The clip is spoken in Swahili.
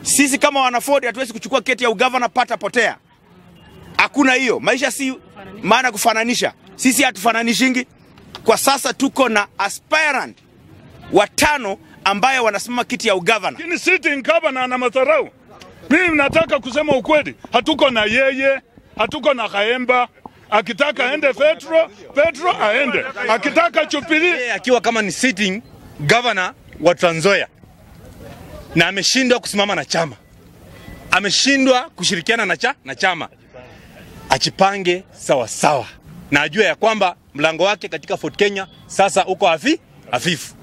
Sisi kama wanaford hatuwezi kuchukua keti ya ugavana pata potea. Hakuna hiyo. Maisha si maana kufananisha. Sisi hatufananishingi. Kwa sasa tuko na aspirant watano ambayo wanasimama kiti ya ugavana. Lakini sitting governor ana madharau. Mimi nataka kusema ukweli, hatuko na yeye, hatuko na Kaemba. Akitaka aende Petro, Petro aende. Akitaka Jubilee yeye akiwa kama ni sitting governor wa Trans Nzoia na ameshindwa kusimama na chama, ameshindwa kushirikiana na, cha, na chama, ajipange sawa sawa na ajue ya kwamba mlango wake katika Fort Kenya sasa uko hafi hafifu.